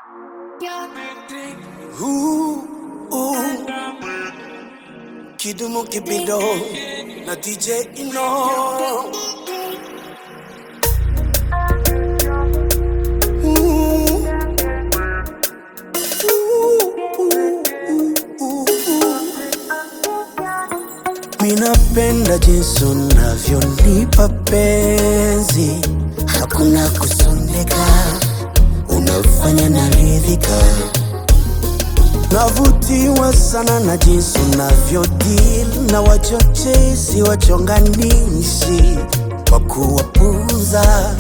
Ooh, ooh. Kidumu Kibido na DJ Ino. Ooh. Ooh, ooh, ooh, ooh. Minapenda jinsi unavyonipa penzi, hakuna kusondeka, unafanya naridhika. Navutiwa sana na jinsi unavyodeal na wachochezi wachonganishi kwa kuwapuza.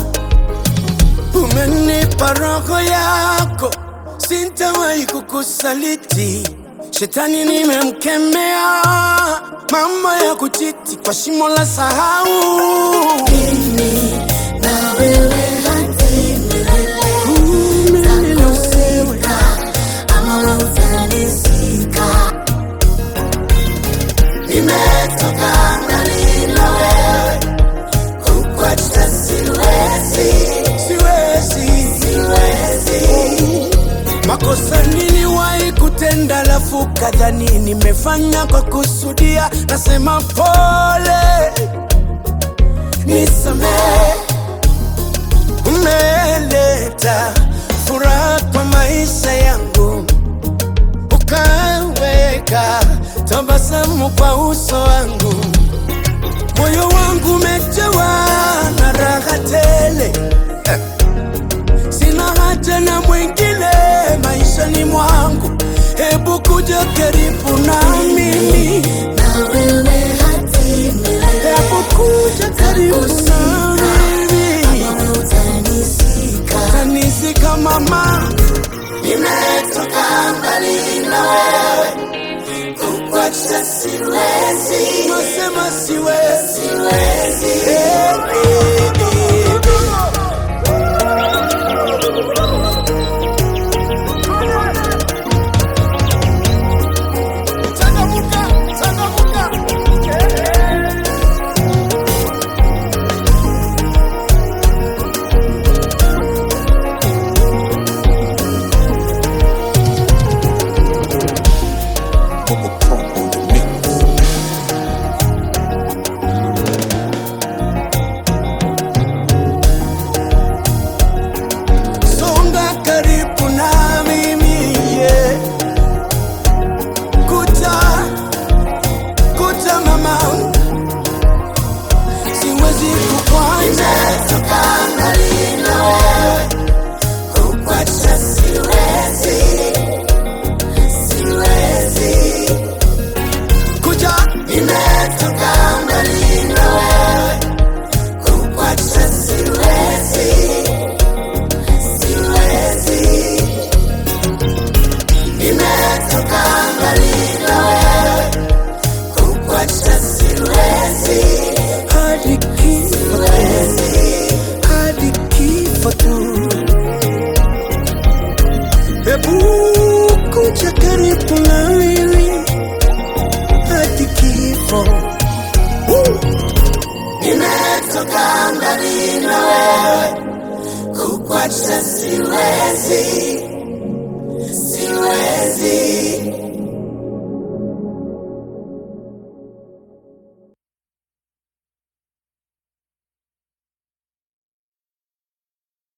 Umenipa roho yako, sintawahi kukusaliti. Shetani nimemkemea, mambo ya kuchiti kwa shimo la sahau. Mimi na wewe hadi milele, takusika ama utanisika. Nimetoka mbali na wewe, kukuacha siwezi, siwezi, siwezi. Makosa niliwahi kutenda, lafu kadhani nimefanya kwa kusudia. Nasema pole, nisamehe. Umeleta furaha kwa maisha yangu, ukaweka tabasamu kwa uso wangu. Moyo wangu umejawa na raha tele eh. Sina haja na mwingine maishani mwangu, hebu kuja karibu na mimi, Na wewe hadi milele, hebu kuja karibu na mimi, ama utanisika. tanisika mama, nimetoka mbali na wewe, Kukuacha siwezi, nasema siwezi, siwezi. eh, eh, eh. Changamuka, changamuka. Songa karibu na mimi yeah. Kuja, kuja mama, siwezi kukwacha. Nimetoka mbali na wewe, kukuacha siwezi, siwezi. Kuja, Nimetoka mbali na wewe, kukuacha siwezi, siwezi. Nimetoka mbali na wewe, kukuacha siwezi, hadi kifo, siwezi. hadi kifo tu. Hebu kuja karibu na mimi hadi kifo. Woo! Nimetoka mbali na wewe, kukuacha siwezi,